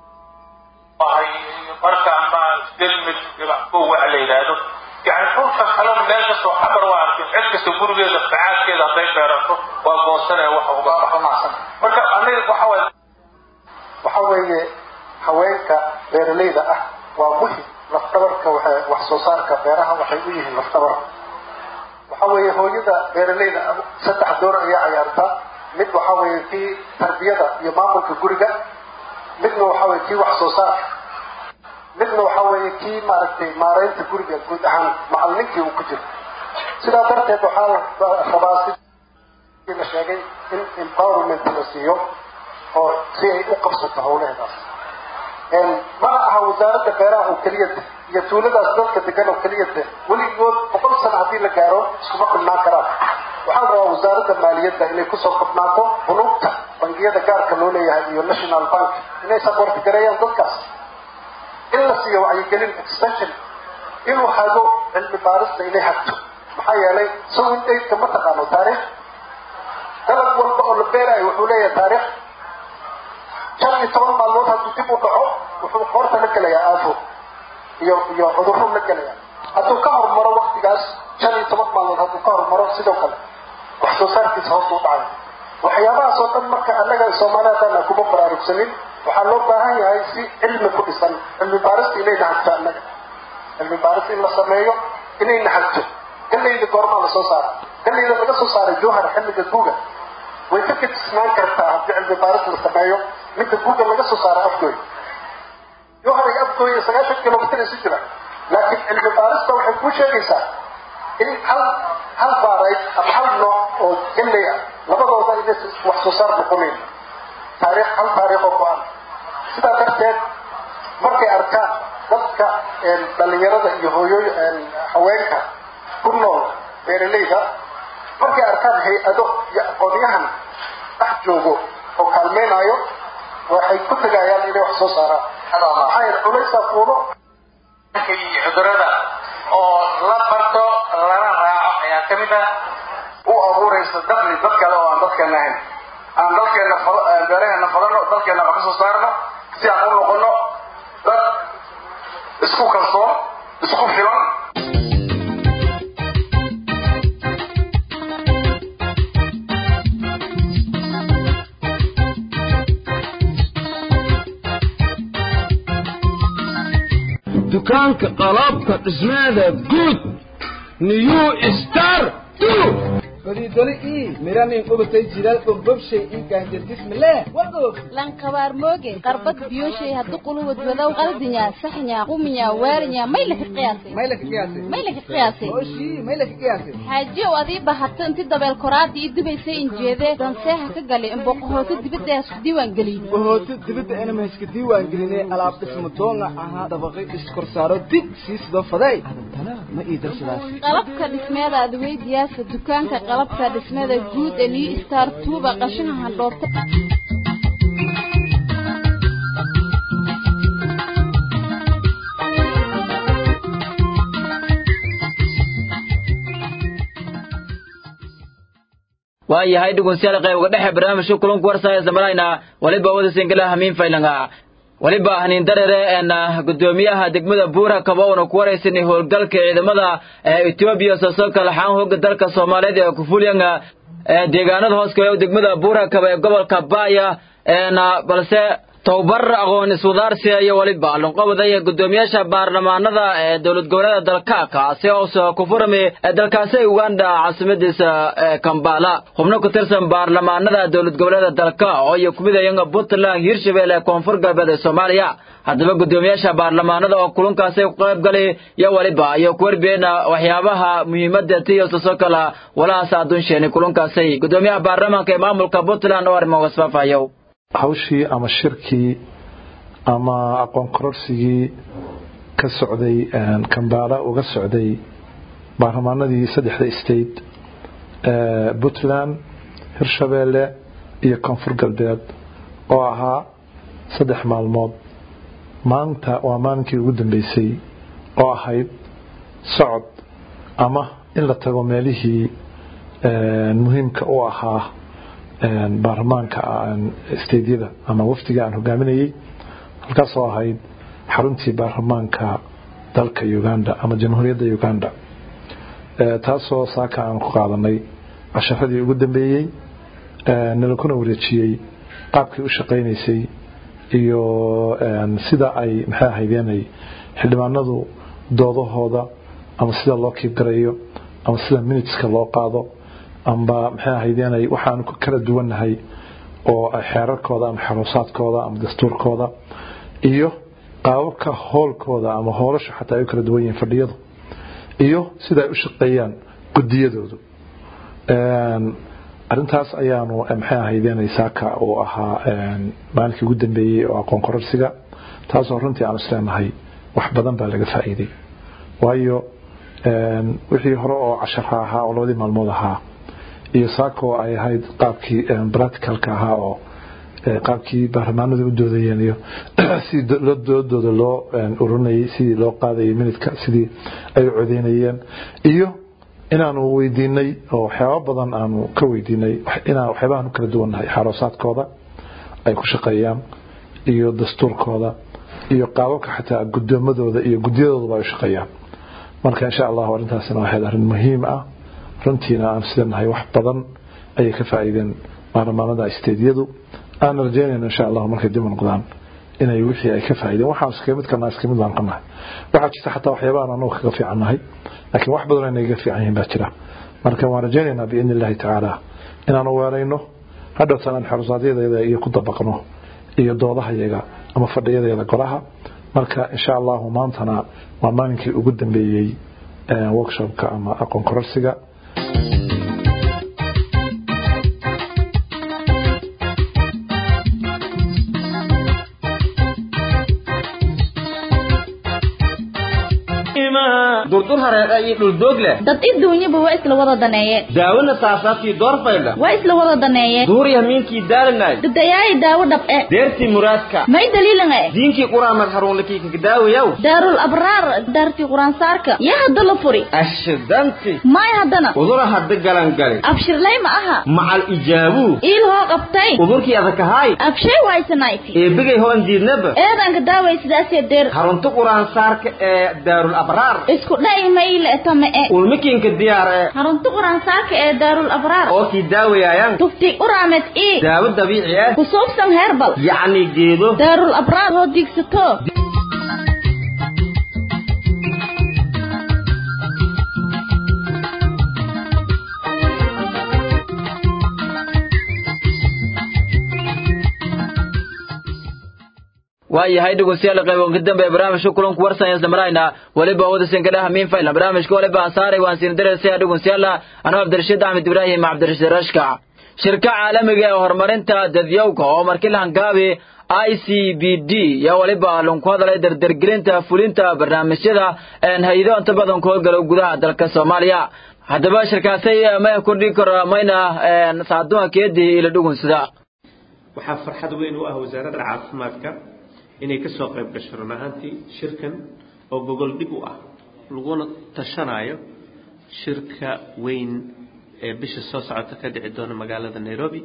marka ama delmid ko waxa la yidhaahdo yani dhulka kalena meel kastoo xabar waa arkin cid kasta gurigeeda facaadkeeda hadday beerato waa goosanaya waxa uga baxo marka aniga waxa waye waxa weeye haweenka beeralayda ah waa muhim lafdabarka wax soo saarka beeraha waxay u yihiin lafdabar waxa weeye hooyada beeralayda saddex door ayaa cayaarta mid waxa weeye kii tarbiyada iyo maamulka guriga midna waxa weeye kii wax soo saarka midna waxa weeye kii maaragtay maareynta guriga guud ahaan macallinkii uu ku jiro sidaa darteed waxaa la rabaa si la sheegay in empowerment la siiyo oo si ay u qabsato hawlaheedaas mana aha wasaaradda beeraha oo keliya de iyo tuuladaas dadka degan oo keliya de weligood boqol sano haddii la gaaro iskuma kulnaan karaan waxaa la rabaa wasaaradda maaliyadda inay kusoo kobnaato bunuugta bangiyada gaarka loo leeyahay iyo national bank inay saboorti gareeyaan dadkaas in la siiyo wacyigelin extension inuu hago cilmi baarista inay hagto maxaa yeelay sawin daydka ma taqaano taariikh dalab walba oo la beerayo wuxuu leeyahay taariikh shan iyo toban maalmood hadduu dib u dhaco wuxuu qoorta la gelayaa aafo iyo iyo cudurro la gelaya hadduu ka hormaro waktigaas shan iyo toban maalmood hadduu ka hormaro sidoo kale wax soo saarkiisa hoos u dhacay waxyaabahaas oo dhan marka annaga soomaaliya haddaan kuma baraarugsanin waxaa loo baahan yahay si cilmi ku dhisan cilmi baarista inayna hagto annaga cilmi baaris in la sameeyo inayna hagto galayda goormaa la soo saara galayda laga soo saaray jowhar xilliga guuga way ka kadisnaan kartaa haddii cilmi baaris la sameeyo midda guuga laga soo saara afgooy jowhar iyo afgooy sagaashan kilomitir isu jira laakiin cilmi baarista waxay kuu sheegaysaa in hal hal baarayd ama hal nooc oo galay ah labadooda inay wax soo saar noqonayn taariikh hal taariikh oo go-an sidaa darteed markay arkaan dadka dhalinyarada iyo hooyooy haweenka ku nool beeralayda markay arkaan hay-ado iyo aqoonyahan dhex joogo oo kaalmeynayo waxay ku tegayaan inay wax soo saaraan maxaa yeele culaysaa fuulo cudurada oo la barto lana raaco ayaa ka mid ah u abuuraysa dakli dad kale oo aan dadkeena ahayn aan dalkeena beeraheena falano dalkeena wax ka soo saarno si aan u noqono dad isku kalsoon isku filan dukaanka qalabka dhismaada guud new star fadhiidole ii miranin qubatay jilaal bogbobshay ii gaanjardismile wagoog lankabaar mooge qarbad biyoshay haddu quluwad wadow qaldinya saxnya quminya waarinya may laka qiyaasay may laka qiyaasay may laka qiyaasay oshii may laka qiyaasay xaajiyow adii bahato inti dabeel koraadii ii dubaysay injeedee danseeha ka galay in boqohoota dibadda isku diiwaan gelin boqohoota dibadda inama iska diiwaan gelinay alaab dhismo doonga ahaa dabaqi iskorsaaro dib sii sidoo faday adantana ma ii darsadaas qalabka dhismeeda adweydiyaasa dukaanka qalabka dhismada guud ee new star tuuba qashaha handhoobta waayahay dhegeystayaal qayb dhexe barnaamijka kulanku warsaya samalayna waliba wada singala hamiin faylanga waliba haniin darere een gudoomiyaha degmada buura kaboona ku waraysanay howlgalka ciidamada Ethiopia soo kala xaan hooga dalka Soomaaliyeed ee ku fulyanga deegaanada hoos ka degmada buura kaba ee gobolka Baaya een balse towbar aqoon iswadaarsi iyo waliba lunqabada iyo gudoomiyaasha baarlamaanada ee dowlad goboleedka dalka kaasi oo soo ku furmay dalkaasi Uganda caasimadiisa Kampala xubno ku tirsan baarlamaanada dowlad goboleedka dalka oo ay kumid yihiin Puntland Hirshabelle koonfur galbeed ee Soomaaliya haddaba gudoomiyaasha baarlamaanada oo kulankaasi ku qayb galay iyo waliba iyo ku warbeena waxyaabaha muhiimadda tiyo soo kala walaas aadun sheeni kulankaasi gudoomiyaha baarlamaanka ee maamulka Puntland oo arrimo wasfaafayo hawshii ama shirkii ama aqoon kororsigii ka socday kambaala uga socday baarlamaanadii saddexda state puntland hirshabeelle iyo koonfur galbeed oo ahaa saddex maalmood maanta waa maalinkii ugu dambeysay oo ahayd socod ama in la tago meelihii muhiimka u ahaa baarlamaanka steydyada ama wafdiga aan hogaaminayey halkaasoo ahayd xaruntii baarlamaanka dalka uganda ama jamhuuriyadda uganda taasoo saaka aan ku qaadanay casharadii ugu dambeeyey nalakuna wareejiyey qaabkii u shaqaynaysay iyo sida ay maxay ahaydeenay xildhibaanadu doodahooda ama sida loo kiibgarayo ama sida miniteska loo qaado amba maxay ahaydeenay waxaanu ku kala duwannahay oo xeerarkooda ama xaruusaadkooda ama dastuurkooda iyo qaababka hoolkooda ama hoolasha xataa ay u kala duwan yihiin fadhiyadu iyo sida ay u shaqeeyaan gudiyadoodu arintaas ayaanu maxay ahaydeenay saaka uu ahaa maalinkii ugu dambeeyey oo aqoon kororsiga taasoo runtii aan isleenahay wax badan baa laga faa'iiday waayo wixii hore oo cashara ahaa oo labadii maalmood ahaa iyo saaka oo ay ahayd qaabkii practicalka ahaa oo qaabkii baarlamaanadu u doodayeen iyo sidii doodooda loo ururinayay sidii loo qaadayay minidka sidii ay u codeynayeen iyo inaanu weydiinay oo waxyaaba badan aanu ka weydiinay inaan waxyaabahan u kala duwannahay xaroosaadkooda ay ku shaqeeyaan iyo dastuurkooda iyo qaababka xataa gudoomadooda iyo guddiyadooduba ay u shaqeeyaan marka insha allahu arrintaasina waxayd arrin muhiim ah runtiina aan sidannahay wax badan ayay ka faa'iideen baarlamaanada isteedyadu aan rajaynayno insha allahu markay dib u noqdaan inay wixii ay ka faa'iideen waxaan iska mid kana iska mid baan ka nahay waxaa jirta xataa waxyaabahan anagu kaga fiican nahay laakiin wax badan inay ga fiican yihiin baa jira marka waan rajaynaynaa biidni illahi tacaala inaanu weerayno hadhowtaan aan xorusaadyadayda iyo ku dabaqno iyo doodahayaga ama fadhiyadeeda golaha marka insha allahu maantana waa maalinkii ugu dambeeyey workshopka ama aqoon kororsiga durdur hareeqa iyo dhuldoog leh dad iduunyaba waa isla wada daneeyeen daawona saasaabtii doorfaydha waa isla wada daneeyeen duuriya miinkii daalanay dadayaayi daawo dhab'e deertii muraadka may daliilange diinkii quraamad haruunlakii kakadaawayaw daarul abraar daartii quraansaarka yaa hadda la furi ashidanti may haddana udura hadda galangali abshirlay ma aha macal ijaabuu iil hoo qabtay udurkii adakahaay abshay waysanayti eebigay hoon diidnaba eedanka daaway sidaasee deer harunta quraansaarka ee daarul abraar isku dha'i mayle tame e ulmikiinka diyaar ee harunta quraansaarka ee daarul abraar oo kii daawayaayan tufti uraamed ii daawo dabiici ah kusuubsan heerbal yacni geedo daarul abraar hoo diigsato waayahay dhegeystayaal qayboonka dambe ee barnaamijka kulanku warsan isla marayna weliba wadasan kadhaha miin fayla barnaamijka waliba aan saaray waan siin dareysaya dhegeystayaal anuu cabdirashiid axmed ibraahim cabdirashiid rashka shirka caalamiga ee horumarinta dadyowga oo markii la hangaabi i c b d yaa waliba lunku hadalay dardargelinta fulinta barnaamijyada hay-ado inta badan ku howlgalo gudaha dalka soomaaliya haddaba shirkaasay may kordhi karo mayna saaduha keedii ila dhugunsida waxaa farxad weyn u ah wasaaradda caafimaadka inay ka soo qayb gasho run ahaantii shirkan oo gogol dhib u ah laguna tashanayo shirka weyn ee bisha soo socota ka dhici doona magaalada nairobi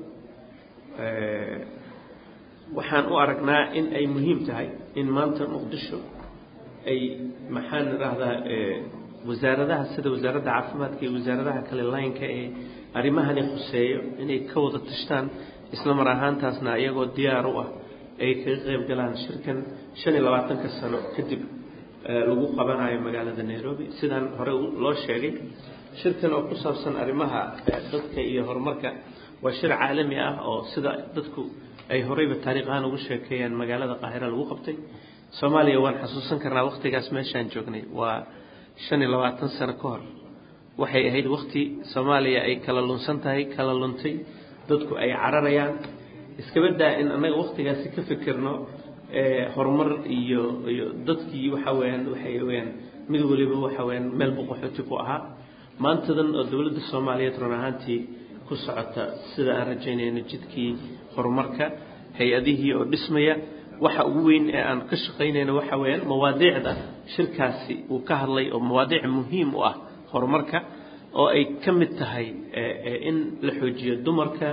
waxaan u aragnaa in ay muhiim tahay in maanta muqdisho ay maxaan idhaahdaa wasaaradaha sida wasaaradda caafimaadka iyo wasaaradaha kale laynka ee arrimahani khuseeyo inay ka wada tashtaan isla mar ahaantaasna iyagoo diyaar u ah ay kaga qayb galaan shirkan shan iyo labaatanka sano kadib lagu qabanayo magaalada nairobi sidaan hore loo sheegay shirkan oo ku saabsan arrimaha dadka iyo horumarka waa shir caalami ah oo sida dadku ay horeyba taariikh ahaan ugu sheekeeyaan magaalada qaahira lagu qabtay soomaaliya waan xasuusan karnaa waktigaas meeshaan joognay waa shan iyo labaatan sano ka hor waxay ahayd wakti soomaaliya ay kala lunsan tahay kala luntay dadku ay cararayaan iskaba daa in annaga waktigaasi ka fikirno horumar iyo iyo dadkii waxa weeyaan waxay weyaan mid waliba waxa weyaan meel boqoxooti ku ahaa maantadan oo dowladda soomaaliyeed run ahaantii ku socota sida aan rajaynayno jidkii horumarka hay-adihii oo dhismaya waxa ugu weyn ee aan ka shaqaynayno waxa weeyaan mawaadiicda shirkaasi uu ka hadlay oo mawaadiic muhiim u ah horumarka oo ay ka mid tahay in la xoojiyo dumarka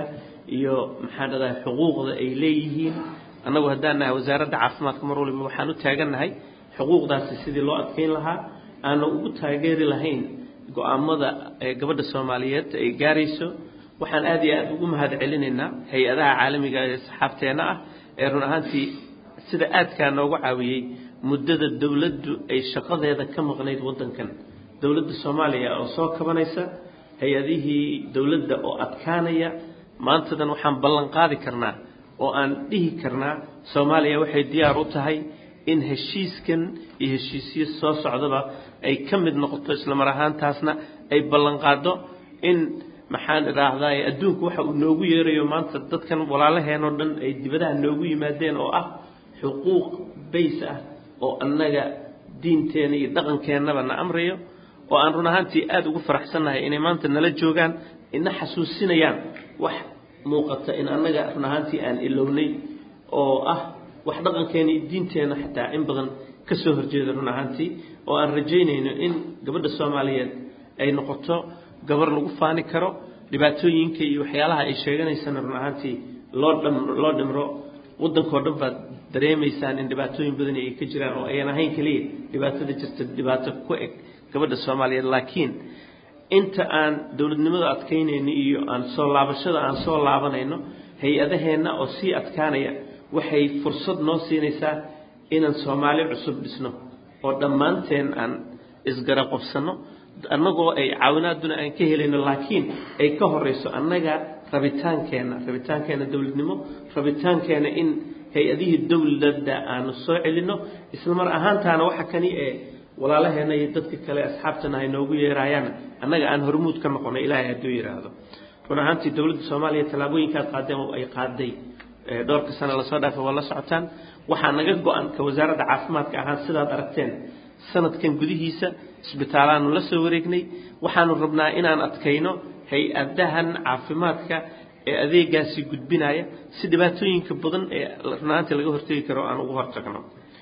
iyo maxaan dhahdaa xuquuqda ay leeyihiin annagu haddaan nahay wasaaradda caafimaadka mar waliba waxaan u taagannahay xuquuqdaasi sidii loo adkeyn lahaa aana ugu taageeri lahayn go-aamada gabadha soomaaliyeed ay gaarayso waxaan aad iyo aad ugu mahad celinaynaa hay-adaha caalamiga ee saxaabteenna ah ee run ahaantii sida aadkaa noogu caawiyey muddada dowladdu ay shaqadeeda ka maqnayd waddankan dowladda soomaaliya oo soo kabanaysa hay-adihii dowladda oo adkaanaya maantadan waxaan ballan qaadi karnaa oo aan dhihi karnaa soomaaliya waxay diyaar u tahay in heshiiskan iyo heshiisyo soo socdaba ay ka mid noqoto islamar ahaantaasna ay ballan qaado in maxaan idhaahdaa adduunku waxa uu noogu yeerayo maanta dadkan walaalaheenoo dhan ay dibadaha noogu yimaadeen oo ah xuquuq bays ah oo annaga diinteena iyo dhaqankeennaba na amrayo oo aan run ahaantii aada ugu faraxsannahay inay maanta nala joogaan ina xasuusinayaan wax muuqata in annaga run ahaantii aan ilownay oo ah wax dhaqankeena iyo diinteenna xataa in badan ka soo horjeeda run ahaantii oo aan rajaynayno in gabadha soomaaliyeed ay noqoto gabar lagu faani karo dhibaatooyinka iyo waxyaalaha ay sheeganaysana run ahaantii loo dham loo dhimro waddankao dhan baad dareemaysaan in dhibaatooyin badani ay ka jiraan oo ayan ahayn keliya dhibaatada jirta dhibaato ku eg gabadha soomaaliyeed laakiin inta aan dowladnimada adkaynayno iyo aan soo laabashada aan soo laabanayno hay-adaheenna oo sii adkaanaya waxay fursad noo siinaysaa inaan soomaali cusub dhisno oo dhammaanteen aan isgaraqobsanno annagoo ay caawinaaduna aan ka helayno laakiin ay ka horeyso annaga rabitaankeenna rabitaankeenna dowladnimo rabitaankeenna in hay-adihii dowladda aanu soo celinno isla mar ahaantaana waxa kani ee walaalaheenna iyo dadka kale asxaabtana ay noogu yeerayaan annaga aan hormuud ka noqono ilaahay hadduu yidhaahdo run ahaantii dowladda soomaaliya tallaabooyinkaad qaadeen oo ay qaaday dhowrka sano lasoo dhaafay waa la socotaan waxaa naga go-an ka wasaaradda caafimaadka ahaan sidaad aragteen sanadkan gudihiisa isbitaalaanu la soo wareegnay waxaanu rabnaa inaan adkayno hay-adahan caafimaadka ee adeegaasi gudbinaya si dhibaatooyinka badan ee runaantii laga hortegi karo aan ugu hortagno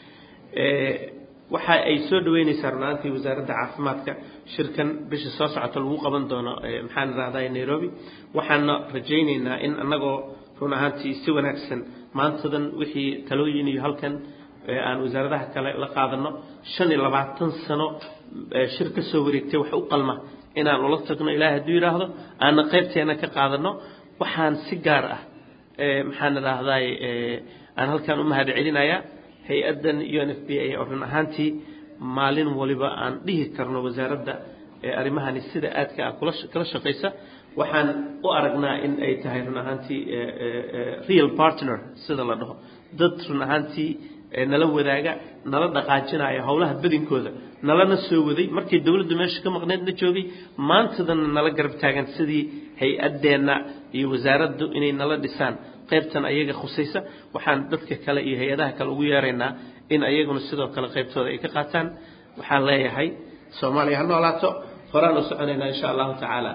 waxa ay soo dhaweynaysaa runaantii wasaaradda caafimaadka shirkan bisha soo socota lagu qaban doono maxaan idhahdaa nairobi waxaana rajaynaynaa in annagoo run ahaantii si wanaagsan maantadan wixii talooyin iyo halkan aan wasaaradaha kale la qaadano shan iyo labaatan sano shir ka soo wareegtay wax u qalma inaan ula tagno ilaahay hadduu yidhaahdo aana qaybteena ka qaadano waxaan si gaar ah maxaan idhaahdaay aan halkan u mahad celinayaa hay-addan u n f b a oo run ahaantii maalin waliba aan dhihi karno wasaaradda arrimahani sida aadka ah kula kala shaqaysa waxaan u aragnaa in ay tahay run ahaantii real partner sida la dhaho dad run ahaantii nala wadaaga nala dhaqaajinaya howlaha badinkooda nalana soo waday markii dowladdu meesha ka maqneedna joogay maantadana nala garab taagan sidii hay-addeenna iyo wasaaraddu inay nala dhisaan qaybtan ayaga khusaysa waxaan dadka kale iyo hay-adaha kale ugu yeeraynaa in ayaguna sidoo kale qaybtooda ay ka qaataan waxaan leeyahay soomaaliya ha noolaato horaan u soconaynaa insha allahu tacaala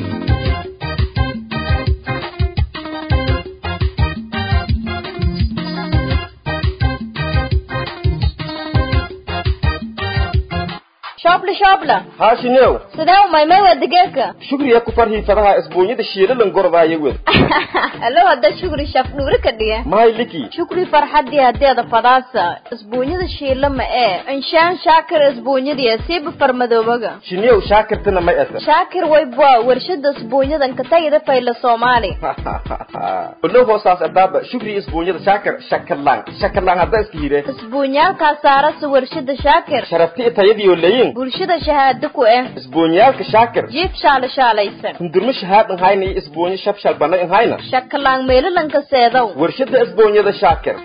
shoobla shoobla haashinew sidee u maymay waa digeerka shukriya ku farhii fadaha isbuunyada shiilalan gordaaya wed alo hadda shukri shaf dhuuri ka dhiga mahay liki shukri farxadii hadeeda fadaasa isbuunyada shiila ma ee inshaan shaakir isbuunyadii siiba farmadoobaga shinew shaakirtana may asa shaakir waybwa warshada isbuunyadan ka tagida fayla soomaali olow hoosaas adaaba shukri isbuunyada shaakir shakalaan shakalaan hadda iska hire isbuunyaalkaa saarasa warshada shaakir sharafti tayadiyo leyin bulshada shahaado ku eh isbuunyaalka shaakir jiif shaala shaalaysan hundurmo shahaad inhayna iyo isbuunyo shabshal bana inhayna shakalaan meelalanka seedow warshada isbuunyada shaakir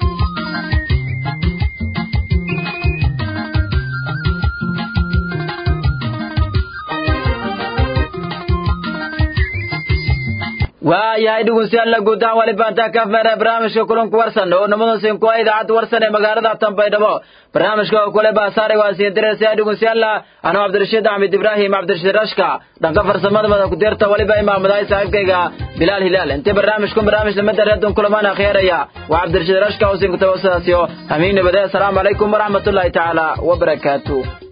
waayahay dhegeystayaal guud ahaan wali baantaa ka afmeera barnaamijka kulanku warsan oo nimadan ku ah idaacadda warsan ee magaalada tanbaydhabo barnaamijka oo kule baasaaray waa siin diraysa dhegeystayaal anuu cabdirashiid axmed ibraahim cabdirashiid rashka dhanka farsamada mada ku deerta waliba imaamadahay saaxiibkayga bilaal hilaal intii barnaamijku barnaamij lamada reedon kulamaan akhyaraya waa cabdirashiid rashka oo siin kutaba sidaasiyo amiin nabadee asalaamu calaykum waraxmatullaahi tacaala wabarakaatu